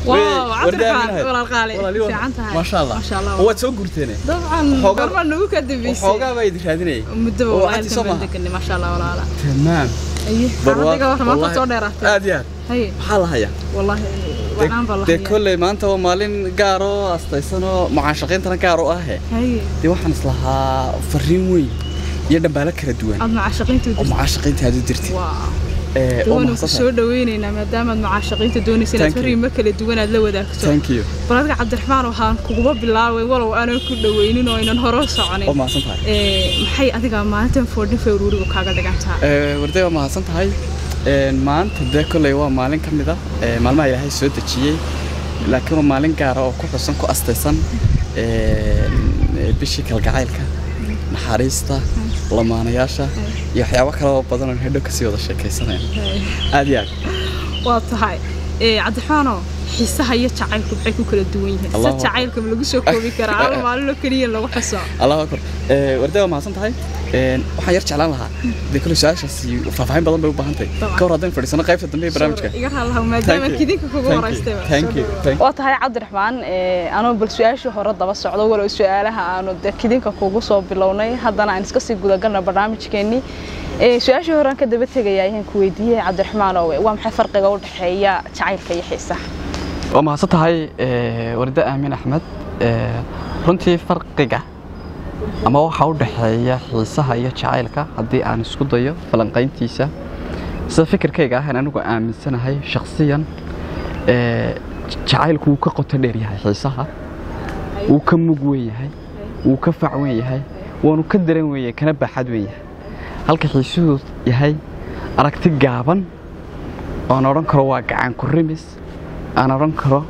Wow, cabdiraxmaan walaal qaali Walaalihi waa- fiican tahay maasha allah maasha allah waad soo gurteene dabcan Waxoogaa- gorma nagu ka dambeysay waxoogaa baa idin raadinayay muddaba oo walaalkan cagti soo baan maaha deganay maasha allah walaala tamaam aye xaaladiga wax maanta soo dheeraatay aad iyo aad haye maxaa la hayaa wallahi wanaan baa dee lahayaa kolley maanta waa maalin gaar oo astaysanoo mucaashaqayntana gaar u ahe haye dee waxaan islahaa fariin weyn iyo dhambaalo kala duwan aad macaashaqiinta oo mucaashaqaynta aad u dirtid waa Ee, oo duwan ku mahadsantahay. soo dhaweynaynaa maadaama aad macaashaqiinta doonaysa inaad Thank you. fariimo kala duwan aad la wadaagto thank you bal adiga cabdiraxmaan waxaan kuguba bilaabay walow aanan ku dhaweynin oo aynan hore u oo soconin mahadsan tahay Ee, maxay adiga maalintan foordhin februariga kaaga dhigan tahay Ee, warday waa mahadsan tahay Een, maanta dee kolley waa maalin ka mid ah ee, maalmaha ilaahay soo dejiyey laakiin waa maalin gaara oo ku xusan ku astaysan een, ee, bishii kalgacaylka naxariista lamaanayaasha iyo waxyaabo kale oo badan oo hedhow kasii wada sheekaysanaya aad iyo aad waa tahay Ee, cabdiraxmaano xiisaha iyo jacaylku maxay ku kala duwan yihiin Allahu se jacaylka ma lagu soo koobi karaa ama maalin oo keliya lagu xuso allahu akbar Ee, warday waa mahadsan tahay Een, waxaan yar jeclaan lahaa dee kolley su-aashaasi faahfaahin badan bay u baahan tahay Dabcan. ka hor haddaan fadhiisano qaybta dambe ee barnaamijka iga raalaha Thank maadaama you. kidinka kugu Thank you. horeystayba Thank you. Thank you. waa tahay cabdiraxmaan anoo bal su-aashii hore daba socdo walow su-aalaha aanu de kidinka kugu soo bilownay haddana aan iska sii gudagalna barnaamijkeennii Ee, su-aashii hore aan ka daba tegaya ayaan ku weydiiyey cabdiraxmaan oo waa maxay farqiga u dhexeeya jacaylka iyo xiisaha waa mahadsan tahay ee, warda aamin axmed Ee, runtii farqiga ama waxa u dhexeeya xiisaha iyo jacaylka haddii aan isku dayo falanqayntiisa sida fikirkayga ahaan anigu aaminsanahay shakhsiyan ee, jacaylku wuu ka qoto dheer yahay xiisaha wuu ka mug weyn yahay wuu ka fac weyn yahay waanu ka daran weyn yahay kana baaxad weyn yahay halka xiisuhu yahay aragti gaaban oon odhan karo waa gacan ku rimis aan odhan karo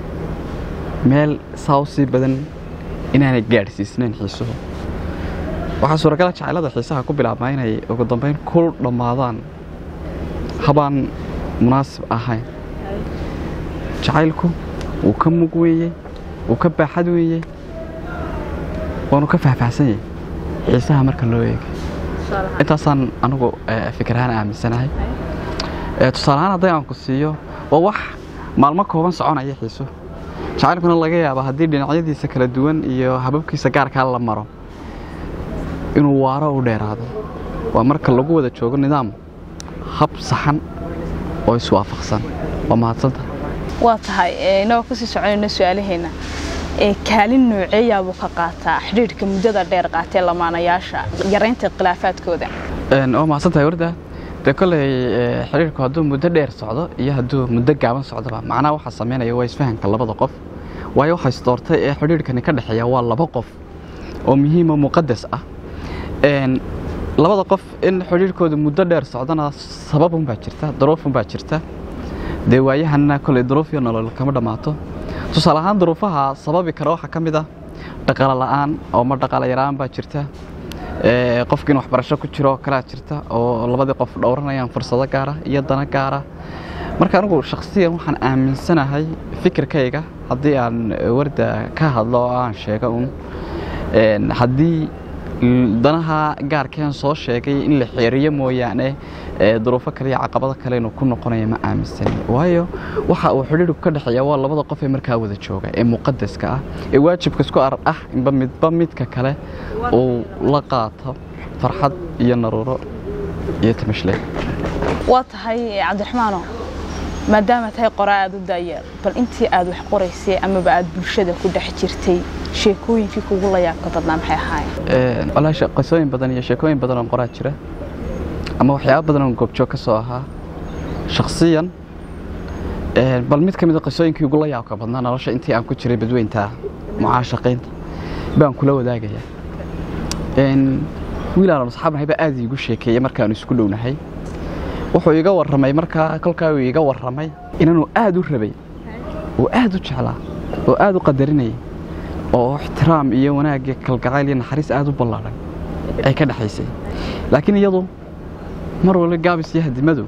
meel saa u sii badan inaanay gaadhsiisnayn xiisuhu waxaa suuragala jacaylada xiisaha ku bilaabmaa inay ugu dambayn ku dhammaadaan habaan munaasib ahayn jacaylku wuu ka mug weeyey wuu ka baaxad weeyey waanu ka faahfaahsan yahay xiisaha marka loo eegay intaasaan anigu eh, fikir ahaan aaminsanahay Eh, tusaale ahaan hadday aan ku siiyo waa wax maalmo kooban soconaya xiiso jacaylkuna laga yaaba haddii dhinacyadiisa kala duwan iyo hababkiisa gaarkaa la maro inuu waaro u dheeraado waa marka lagu wada joogo nidaam hab saxan oo iswaafaqsan waa mahadsanta waa tahay ee, inagoo kasii soconayna su-aalaheena ee kaalin nooceeyaa buu ka qaataa xidhiidhka muddada dheer qaatee lamaanayaasha yaraynta khilaafaadkooda waa mahadsantahay warda dee kolley eh, xiriirku hadduu muddo dheer socdo iyo hadduu muddo gaaban socdoba macnaha waxaa samaynaya waa isfahanka labada qof waayo waxa isdoortay ee xidhiirkani ka dhexeeya waa laba qof oo muhiima muqadas ah Een, labada qof in xidhiirkooda muddo dheer socdana sababunbaa jirta duruufunbaa jirta dee waayahanna kolley duruuf iyo nolol kama dhammaato tusaale ahaan duruufaha sababi kara waxaa ka mid ah dhaqaale la'aan oo ma dhaqaale yaraan baa jirta Ee, qofkii in waxbarasho ku jiro oo kalaa jirta oo labadii qof dhowranayaan fursado gaara iyo dana gaara marka anigu shakhsiyan waxaan aaminsanahay fikirkayga haddii aan eh, warda ka hadlo oo aan sheego un een, haddii l- danaha gaarkeen soo sheegay in la xeeriyo mooyaane ee, duruufo kale iyo caqabado kale inuu ku noqonayo ma aaminsani waayo waxa uu xidhiidhku ka dhexeeya waa labada qof ee markaa wada jooga ee muqadaska ah ee waajibka isku ar ah inba midba midka kale uu la qaato farxad iyo naruuro iyo tamashle waa tahay ee, cabdiraxmaano maadaama tahay qoraa aad u daayeel bal intii aad wax qoraysay amaba aad bulshada ku dhex jirtay sheekooyinkii kugu la yaabka badnaa maxay ahaayeen walaahi she- qisooyin badan iyo sheekooyin badan oo qoraa jira ama waxyaabo badan oo goobjoog ka soo ahaa shakhsiyan een, bal mid ka mid a qisooyinkii ugu la yaabka badnaa nolosha intii aan ku jiray badweynta mucaashaqaynta baan kula wadaagaya Een, wiil aan asxaabnahay baa aad iigu sheekeeyey markaanu isku dhownahay wuxuu iiga warramay markaa kolkaa uu iiga warramay inaanu aad u rabay oo aad u jeclaa oo aad u qadarinayay oo ixtiraam iyo wanaag iyo kalgacayl iyo naxariis aad u ballaaran ay ka dhexaysay laakiin iyadu mar walba gaabis iyo hadimadu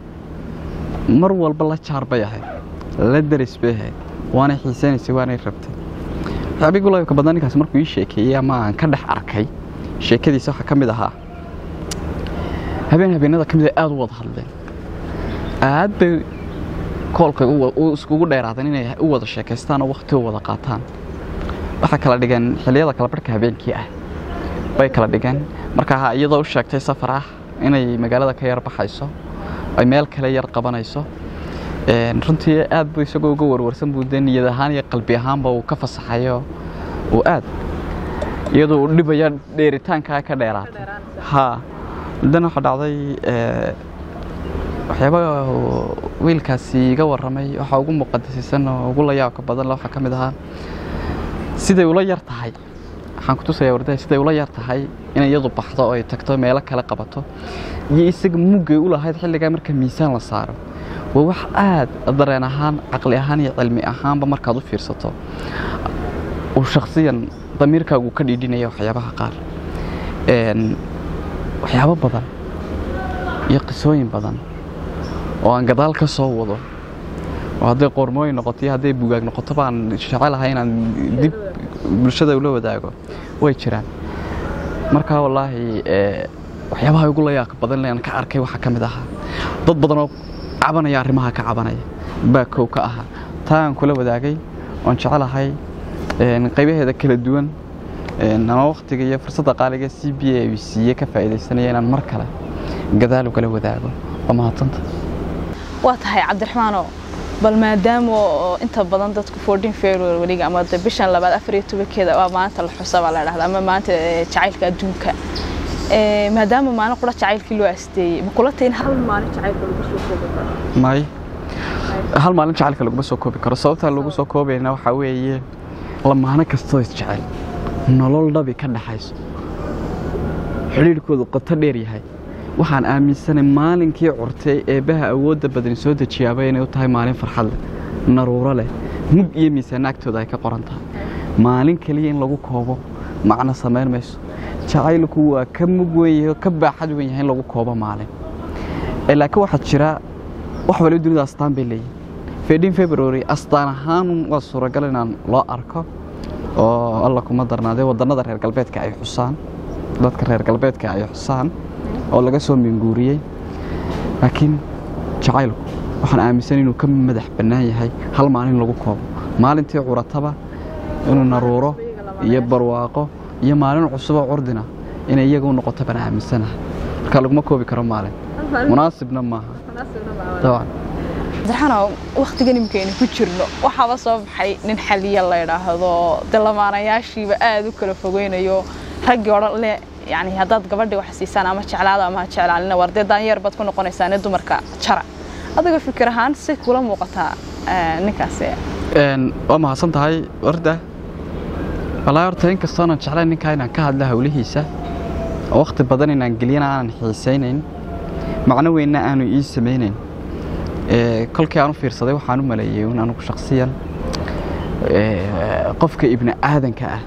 mar walba la jaar bay ahayd la daris bay ahayd waanay xiisaynaysay waanay rabtay waxyaabihii laybka badan ninkaas markuu ii sheekeeyey ama aan ka dhex arkay sheekadiisa waxaa ka mid ahaa habeen habeenada ka mid a aad u wada hadleen aad bay koolkay u iskugu dheeraadeen inay u wada sheekaystaan oo wakhti u wada qaataan waxay kala dhigeen xilliyada kala barhka habeenkii ah bay kala dhigeen markaa iyadoo u sheegtay safar ah inay magaalada ka yar baxayso ay meel kale yar qabanayso runtii aad buu isagoo uga warwarsan buu dee niyad ahaan iyo qalbi ahaanba uu ka fasaxayo uu aad iyadoo uu dhibaya dheeritaankaa ka dheeraatay haa muddana waxaa dhacday waxyaaba wiilkaasi iga warramay waxaa ugu muqadasisan oo ugu layaabka badan waxaa ka mid ahaa siday ula yar tahay waxaan ku tusayaa wardaha siday ula yar tahay inay iyadu baxdo oo ay tagto meelo kale qabato iyo isaga muggay u lahayd xilligaa marka miisaan la saaro waa wax aad dareen ahaan caqli ahaan iyo cilmi ahaanba markaad u fiirsato uu shakhsiyan damiirkaagu ka dhiidhinaya waxyaabaha qaar waxyaabo badan iyo qisooyin badan oo aan gadaal ka soo wado oo hadday qormooyin noqoto iyo hadday bugaag noqoto baan jecelahay inaan dib bulshada ula wadaago way jiraan markaa wallaahi waxyaabaha ugu layaaq badan aan ka arkay waxaa ka mid ahaa dad badan oo cabanaya arrimaha ka cabanaya baa kow ka ahaa taa aan kula wadaagay oon jecelahay qaybaheeda kala duwan ama wakhtiga iyo fursadda qaaliga c b a siiye ka faa'iidaysanaya inaan mar kale gadaal ugala wadaago waa mahadsanta waa tahay cabdiraxmaano bal maadaama oo inta badan dadku fourteen february weliga ama de bishan labaad afar iyo tobankeeda waa maanta la xusa baa la dhahda ama maanta jacaylka adduunka maadaama maalin qura jacaylkii loo asteeyey ma kula tahin hal maalin jacaylka lagu soo koobi karo may hal maalin jacaylka laguma soo koobi karo sababtaa lagu soo koobayna waxaa weeye lamaano kastoo isjecel nolol dhabi ka dhaxayso xidhiidhkoodu qoto dheer yahay waxaan aaminsanay maalinkii curtay eebbaha awoodda badani soo dejiyaaba inay u tahay maalin farxad leh naruuro leh mug iyo miisaanna agtooda ay ka qoran tahay maalin keliya in lagu koobo macno samayn mayso jacaylku waa ka mug weyn yahay oo ka baaxad weyn yahay in lagu koobo maalin laakiin waxaa jira wax waliba dunida astaan bay leeyihin fedin february astaan ahaan waa suuragal inaan loo arko oo alla kuma darnaadee waddannada reer galbeedka ay xusaan dadka reer galbeedka ay xusaan oo laga soo minguuriyey laakiin jacaylku waxaan aaminsan inuu ka madax bannaan yahay hal maalin lagu koobo maalintii curataba inuu naruuro iyo barwaaqo iyo maalin cusuboo curdina inay iyaga u noqoto baan aaminsanahay marka laguma koobi karo maalin munaasibna maaha dabcan cabdiraxmaano wakhtigan imikaynu ku jirno waxaaba soo baxay nin xaliya la yidhaahdo de lamaanayaashiiba aada u kala fogeynayo raggii odhan le yani haddaad gabadhii wax siisaan ama jeclaada ama ha jeclaalina war dee daanyeer baad ku noqonaysaane dumarka jara adiga fikir ahaan si kula muuqataa ninkaasi waa mahadsan tahay warda wallaahi horta in kastoonan jeclayn ninkaa inaan ka hadla hawlihiisa oo wakhti badan inaan geliyana aanan xiisaynayn macno weynna aanu ii samaynayn kolkii aan u fiirsaday waxaan u maleeyey in anugu shakhsiyan qofka ibni aadanka ah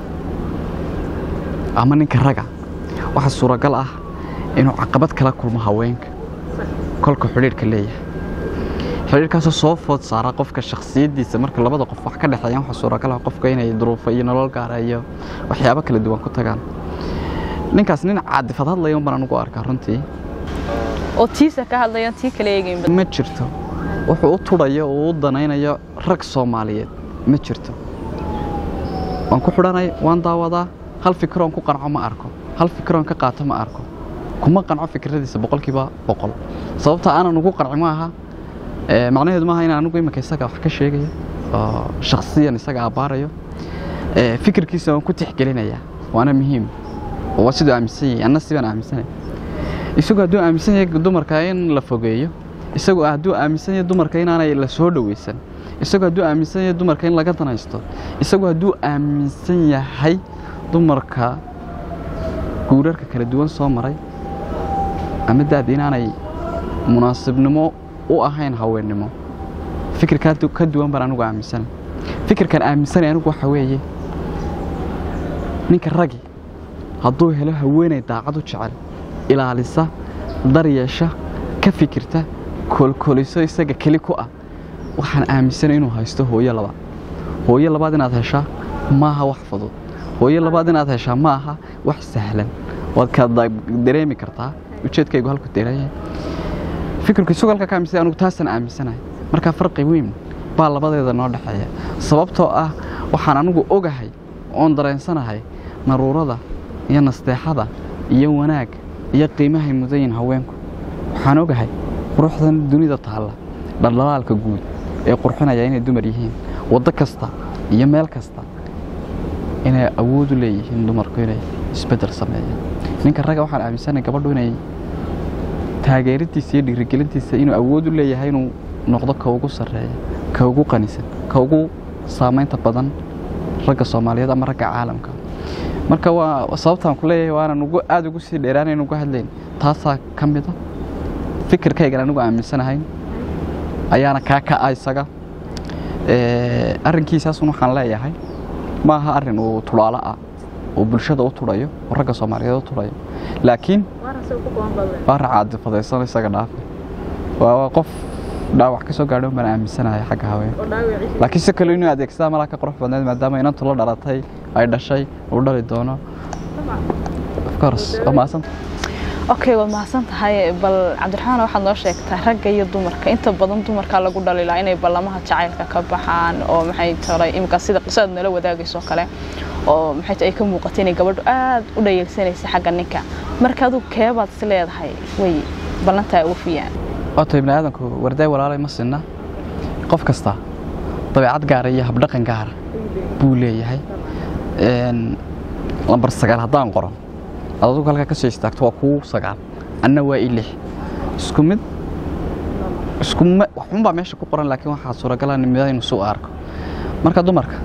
ama ninka raga waxaa suuragal ah inuu caqabad kala kulmo haweenka kolka xidhiidhka leeyahay xidhiidhkaasoo soo food saara qofka shakhsiyaddiisa marka labada qof wax ka dhexeeyaan waxaa suuragal ah qofka inay duruufo iyo nolol gaara iyo waxyaabo kala duwan ku tagaan ninkaas nin caadifad hadlaya unbaan anugu arkaa runtii oo tiisa ka hadlayaan tii kala eegayn ma jirto wuxuu u tudhayo oo u danaynayo rag soomaaliyeed ma jirto waan ku xidhanay waan daawadaa hal fikiroon ku qanco ma arko hal fikiroon ka qaato ma arko kuma qanco fikradiisa boqolkiiba boqol sababta aanan ugu qanci ma aha macnaheedu maaha inaan anigu iminka isaga wax ka sheegayo oo shakhsiyan isaga abbaarayo fikirkiisa waan ku tixgelinayaa waana muhiim waa siduu aaminsan yahay anna sibaan aaminsanay isagu hadduu aaminsan yahay dumarka in la fogeeyo isagu hadduu aaminsan yahay dumarka inaanay la soo dhowaysan isagu hadduu aaminsan yahay dumarka in laga danaysto isagu hadduu aaminsan yahay dumarka guurarka kala duwan soo maray ama daad inaanay munaasibnimo u ahayn haweennimo fikirkaa ka duwan baan anigu aaminsanay fikirkan aaminsanay anigu waxa weeye ninka ragi hadduu helo haweenay daacad u jecel ilaalisa daryeesha ka fikirta koolkooliso isaga keli ku ah waxaan aaminsanay inuu haysto hooyo labaad hooyo labaad inaad heshaa maaha wax fudud hooyo labaad inaad heshaa ma aha wax sahlan waad ka dareemi kartaa ujeedkaygu halku deerayahay fikirku isugu halka ka aaminsan anigu taasaan aaminsanahay marka farqi weyn baa labadeeda noo dhexeeya sababtoo ah waxaan anigu ogahay oon dareensanahay naruurada iyo nasteexada iyo wanaag iyo qiimahay mudayin haweenku waxaan ogahay quruxdan dunida taalla dhaldhalaalka guud ee qurxinaya inay dumar yihiin waddo kasta iyo meel kasta inay awood u leeyihiin dumarku inay isbeddel sameeyaan ninka ragga waxaan aaminsanahay gabadhu inay taageerintiisa iyo dhiirigelintiisa inuu awood u leeyahay inuu noqdo ka ugu sarreeya ka ugu qanisan ka ugu saamaynta badan ragga soomaaliyeed ama ragga caalamka marka waa sababtaan ku leeyahay waanan ugu aada ugu sii dheeraanayn uga hadlayn taasaa ka mid a fikirkaygan anigu aaminsanahay ayaana kaa ka'a isaga arrinkiisaasun waxaan leeyahay ma aha arrin uu tulaalo ah oo bulshada u tudhayo oo ragga soomaaliyeed u tudhayo laakiin waa racaadifadaysan isaga dhaafe waa qof dhaawac ka soo gaadho baan aaminsanahay xagga haweenka laakiin si kale inuu adeegsadaa malaa ka qurux badneed maadaama inantu la dhalatay ay dhashay uu dhali doono waa maasanta okay waad mahadsan tahay bal cabdiraxmaan waxaad noo sheegtaa ragga iyo dumarka inta badan dumarkaa lagu dhalilaa inay ballamaha jacaylka ka baxaan oo maxay tahay imika sida qisada nala wadaagayso kale oo maxay tahay ay ka muuqatay inay gabadhu aad u dhayalsanaysa xagga ninka marka adigu keebaad is leedahay way ballantaa uufiyaan waata ibni aadanku wardaay walaalay ma sinna qof kasta dabeecad gaara iyo habdhaqan gaara buu leeyahay lambar sagaal haddaan qoran ad adugu halkaa ka soo istaagto waa kuu sagaal anna waa i lix isku mid isku waxunbaa meesha ku qoran laakiin waxaa suuragala midaynu suu arko marka dumarka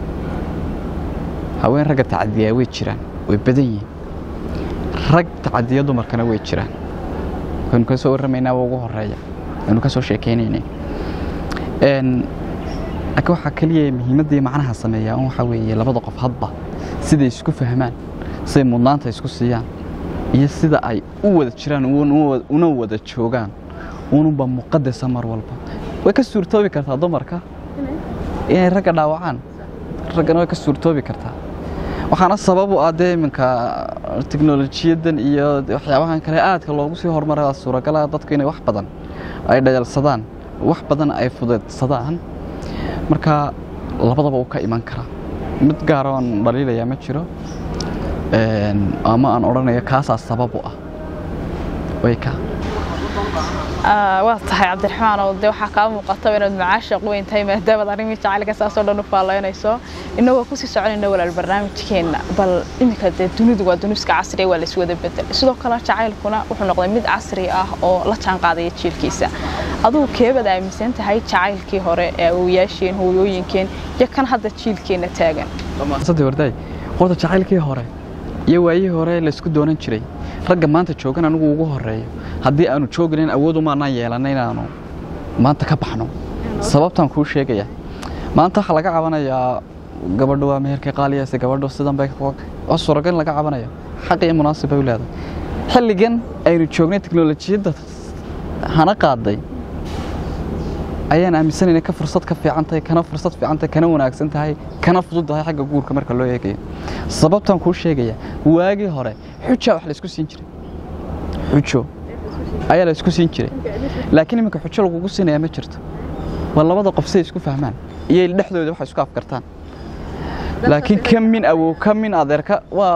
haween ragga tacadiyaa way jiraan way badan yihiin rag tacadiya dumarkana way jiraan waynu ka soo warramaynaa waa ugu horeeya waynu ka soo sheekaynaynay laakiin waxaa keliya muhiimadda iyo macnaha sameeyaa un waxaa weeye labada qof hadba siday isku fahmaan siday mudnaanta isku siiyaan iyo sida ay u wada jiraan una wada joogaan ununba muqadasa mar walba way ka suurtoobi kartaa dumarka inay ragga dhaawacaan raggana way ka suurtoobi kartaa waxaana sabab u ah dee iminka teknolojiyadan iyo waxyaabahan kale aadka loogu sii horumara suuragala dadku inay wax badan ay dhayalsadaan wax badan ay fudeedsadaan marka labadaba uu ka iman karaa mid gaara oon dhaliilaya ma jiro ama aan odhanayo kaasaa sabab u ah way ka waa tahay cabdiraxmaan oo de waxaa kaa muuqataba inaad macaashaq weyn tahay maadaamaad arrimii jacaylka saasoo dhan u faalaynayso innagoo kusii soconayna walaal barnaamijkeenna bal iminka dee dunidu waa duniska casriga waa laiswada bedel sidoo kale jacaylkuna wuxuu noqday mid casri ah oo la jaan qaadaya jiilkiisa adugu keebaad aaminsan tahay jacaylkii hore ee awooyaasheen hooyooyinkeen iyo kan hadda jiilkeenna taagan wardaay horta jacaylkii hore iyo waayihii hore laysku doonan jiray ragga maanta joogan anigu ugu horeeyo haddii aanu jooginayn awoodumaanaan yeelana inaanu maanta ka baxno sababtaan kuu sheegaya maanta waxaa laga cabanayaa gabadhu waa meherkay qaaliyaysa gabadhu sidan bay waa suuragal laga cabanayo xaq iyo munaasib bay u leedahay xilligan aynu joognay teknolojiyadda hana qaaday ayaan aaminsanayna ka fursad ka fiican tahay kana fursad fiican tahay kana wanaagsan tahay kana fudud tahay xagga guurka marka loo eegayo sababtaan kuu sheegaya waagii hore xujaa wax laysku siin jiray xujo ayaa la isku siin jiray laakiin iminka xujo lagugu siinaya ma jirto waa labada qof siday isku fahmaan iyo dhexdooda waxay isku afkartaan laakiin ka min awow ka min adeerka waa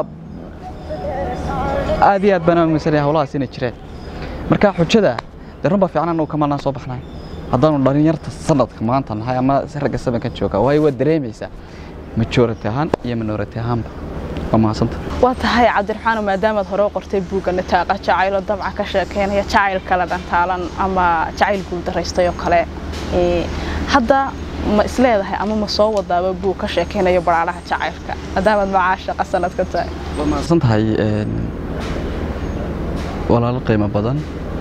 aad iyo aad baan aaminsanaya howlahaas inay jireen marka xujada dee runbaa fiican annagu kamalnaan soo baxnay haddaanu dhalinyarta sanadka maanta nahay ama ragga sabanka jooga waayo waad dareemaysaa majority ahaan iyo minority ahaanba waa mahadsanta waa tahay cabdiraxmaan maadaamaad hore u qortay buugga nataaqa jacaylo dabca ka sheekeynaya jacayl kale dhantaalan ama jacayl guuldaraystay oo kale hadda ma isleedahay ama ma soo wadaaba buug ka sheekeynayo baraaraha jacaylka maadaamaad macaashaqa sanad ka tahay waa mahadsan tahay walaalo qiimo badan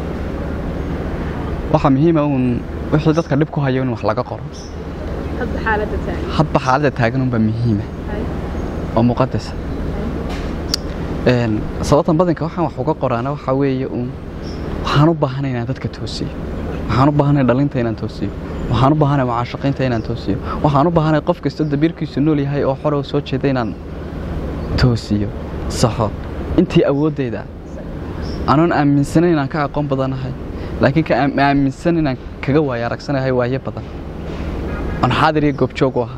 waxaa muhiima uun wixii dadka dhib ku hayo in wax laga qoro hadba xaaladda taagan unbaa muhiima oo muqadasa sababtan badanka waxaan wax uga qoraana waxaa weeye uun waxaan u baahanay inaan dadka toosiyo waxaan u baahanay dhalinta inaan toosiyo waxaan u baahanay mucaashaqiinta inaan toosiyo waxaan u baahanay qof kastoo dabiirkiisu nool yahay oo xore soo jeeda inaan toosiyo saxo intii awooddayda anoon aaminsanayn inaan ka aqoon badanahay laakiin ka aaminsan inaan kaga waaya aragsanahay waayo badan oon xaadir iyo goobjoog u ahaa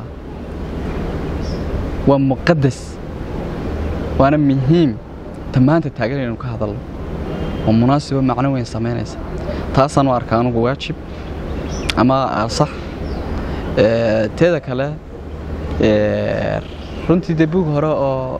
waa muqadas waana muhiim dhammaanta taagan inaynu ka hadalno oo munaasibo macno weyn samaynaysa taasaan u arkaa anugu waajib ama sax teeda kale runtii dee buug hore oo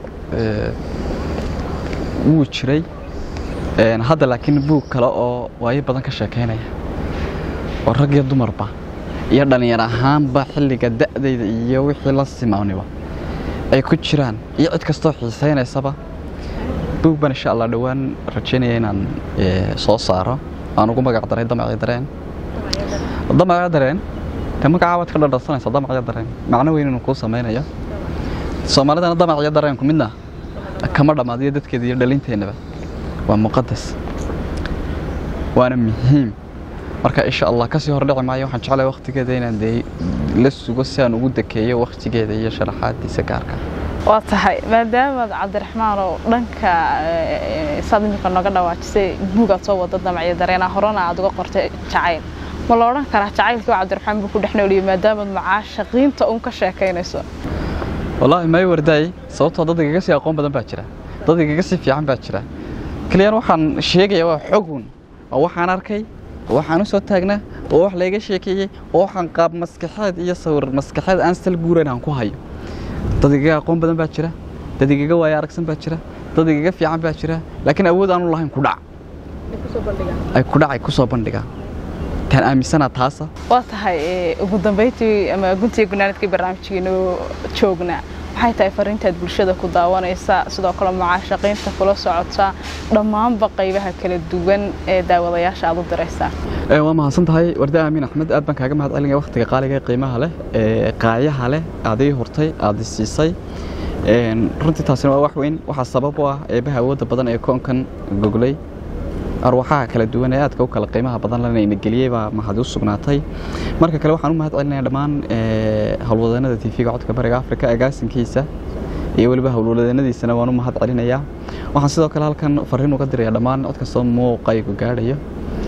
wuu jiray hadda laakiin buug kale oo waayo badan ka sheekaynaya oo rag iyo dumarba iyo dhallinyar ahaanba xilliga da'dayda iyo wixii la simaaniba ay ku jiraan iyo cid kastoo xiisaynaysaba buug baan insha allah dhowaan rajaynaya inaan soo saaro aan ugu magac daray damacyo dareen damacyo dareen te magacaa waad ka dhadharsanaysaa damacyo dareen macno weyn inuu kuu samaynayo soomaalidana damacyo dareenku midna kama dhammaadiyo dadkeeda iyo dhalinteennaba waa muqadas waana muhiim marka insha allah kasii hordhici maayo waxaan jeclahay waktigeeda inaan dee la sugo si aan ugu dekeeyo waktigeeda iyo sharaxaadiisa gaarka waa tahay maadaamaad cabdiraxmaan oo dhanka saad iminka nooga dhawaajisay buugaad soo wada damacyo dareena horena aad uga qortay jacayl ma la odhan karaa jacaylkii oo cabdiraxmaan buu ku dhex nooliyey maadaamaad macaashaqiinta uun ka sheekaynayso wallaahi may wardaay sababtoo dad igaga sii aqoon badan baa jira dad igaga sii fiican baa jira keliyan waxaan sheegaya waa xogun oo waxaan arkay oo waxaan u soo taagnaa oo wax layga sheekeeyey oo waxaan qaab maskaxeed iyo sawir maskaxeed aan sal guurayn aan ku hayo dad igaga aqoon badan baa jira dad igaga waayo aragsan baa jira dad igaga fiican baa jira laakiin awood aanu lahayn kudhac ay kudhac ay ku soo bandhigaan taan aaminsanaa taasa waa tahay ugu dambayntii ama guntii gunaanadkii barnaamijkeenu joognaa maxay tahay fariintaad bulshada ku daawanaysa sidoo kale mucaashaqiinta kula socota dhammaanba qaybaha kala duwan ee daawadayaasha aad u diraysaa waa mahadsan tahay warda aamin axmed aad baan kaaga mahad celinaya waktiga qaaliga ee qiimaha leh ee qaayaha leh aad ii hurtay aad i siisay runtii taasina waa wax weyn waxaa sabab u ah eebaha awoodda badan ee koonkan goglay arwaxaha kala duwan ee aadka u kala qiimaha badan lana ina geliyey baa mahad u sugnaatay marka kale waxaan u mahad celinaya dhammaan howlwadeenada tv-ga codka bariga afrika agaasinkiisa iyo weliba howlwadeenadiisana waan u mahad celinayaa waxaan sidoo kale halkan fariin uga diraya dhammaan cod kastoo muuqaygu gaadhayo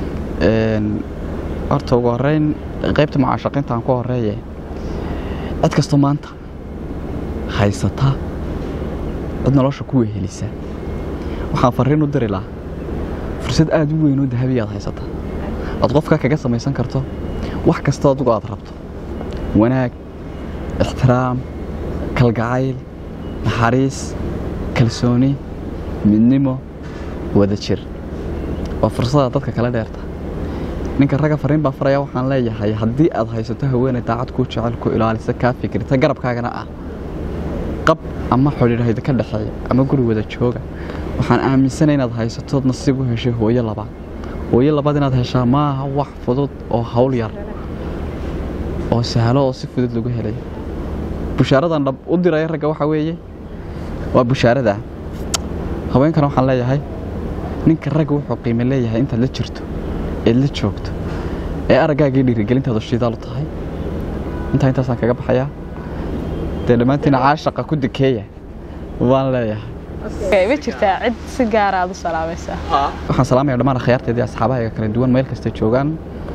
horta ugu horeyn qaybta mucaashaqiinta aan ku horeeye cid kastoo maanta haysata cid nolosha ku wehelisa waxaan fariin u diri lahaa fursad aad u weyn oo dahabiya aad haysata aad qofka kaga samaysan karto wax kastoo adigu aad rabto wanaag ixtiraam kalgacayl naxariis kalsooni midnimo wada jir waa fursada dadka kala dheerta ninka ragga fariin baa faraya waxaan leeyahay haddii aad haysato haweeney daacad kuu jecel ku ilaalisa kaa fikirta garabkaagana ah qab ama xidhiidhayda ka dhexeeya ama guri wada jooga waxaan aaminsanay inaad haysatood nasiib u heshay hooyo labaad hooyo labaad inaad heshaa maaha wax fudud oo hawl yar oo sahlo oo si fudud lagu helay bushaaradan dhab u diraya ragga waxaa weeye waa bushaarada haweenkana waxaan leeyahay ninka ragga wuxuu qiime leeyahay intaad la jirto eed la joogto ee araggaagii dhiirigelintaadu shidaal u tahay intaa intaasaan kaga baxayaa dee dhammaantiina caashaqa ku dekeeya waan leeyahay ma jirtaa cid si gaara aad u salaamaysaa waxaan salaamaya dhammaan akhyaarteedii asxaabahayga kala duwan meel kasta joogaan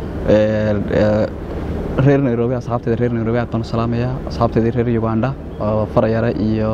reer nairobi asxaabteeda reer nairobi aad baan u salaamayaa asxaabteedii reer uganda oo farayare iyo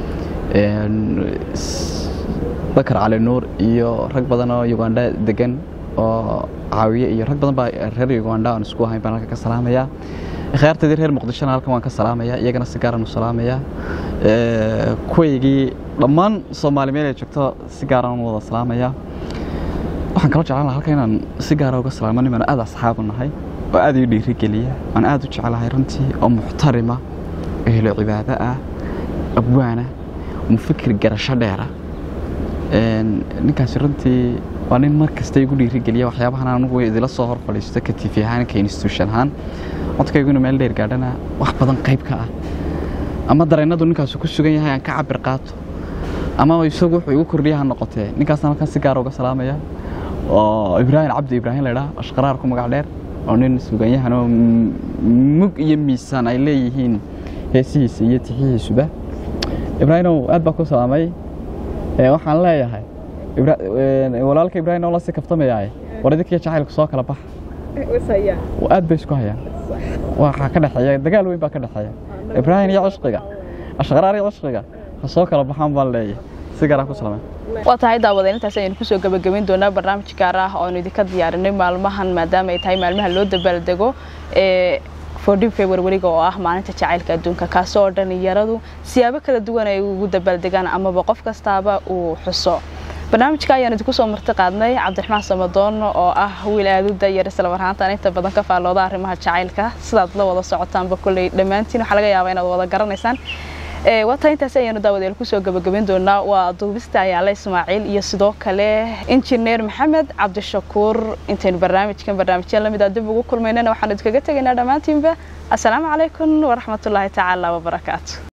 bakar cali nuur iyo rag badan oo uganda degan oo caawiye iyo rag badan baa reer uganda aan isku ahayn baan halka ka salaamayaa akhyaarteedii reer muqdishona halkan waan ka salaamayaa iyagana si gaaraan u salaamayaa kuwaygii dhammaan soomaali meel ay joogto si gaaraan u wada salaamayaa waxaan kaloo jeclaan lahaa halkan inaan si gaara uga salaamo niman aad asxaabu nahay oo aad ii dhiirigeliya aan aad u jecelahay runtii oo muxtarima ehlo cibaado ah abwaana mufikir garasho dheera ninkaasi runtii waa nin mar kasta igu dhiirigeliya waxyaabahan anugu idila soo hor fadhiisto ka tifi ahaan ka institution ahaan codkayguna meel dheer gaadhana wax badan qayb ka ah ama dareennadu ninkaasu ku sugan yahay aan ka cabir qaato ama isagu wuxuu igu kordhiya ha noqotee ninkaasna halkan si gaara uga salaamaya oo ibraahim cabdi ibraahim la idhaha ashqaraar ku magac dheer oo nin suganyahan oo mug iyo miisaan ay leeyihiin heesihiisa iyo tixihiisuba ibraahimow aad baa ku salaamay waxaan leeyahay walaalka ibraahim oo la si kaftamayaaye war idinkiyo jacaylku soo kala bax aad bay isku hayaan waxaa ka dhexeeya dagaal weyn baa ka dhexeeya ibraahim iyo cishqiga ashqaraar iyo cishqiga ha soo kala baxaan baan leeyahay si garaa ku salameen waa tahay daawadeen intaas ayaynu kusoo gabagabayn doonaa barnaamij gaar ah oo aynu idinka diyaarinay maalmahan maadaama ay tahay maalmaha loo dabaaldego ee fordin februariga oo ah maalinta jacaylka adduunka kaasoo dhalinyaradu siyaabo kala duwan ay ugu dabaaldegaan amaba qof kastaaba uu xuso barnaamijka ayaan idinku soo marti qaadnay cabdiraxmaan samadoon oo ah wiil aada u dayar isla marhaantaan inta badan ka faallooda arrimaha jacaylka sidaad la wada socotaanba kolley dhammaantiin waxaa laga yaabaa inaad wada garanaysaan waata intaasi ayaanu daawadeel kusoo gabagabayn doonaa waa duubista ayaale ismaaciil iyo sidoo kale injineer maxamed cabdishakuur intaynu barnaamijkan barnaamijya lamid a dib ugu kulmaynana waxaanu idinkaga tegaynaa dhammaantiinba assalaamu calaykum waraxmatullaahi tacaala wabarakaatu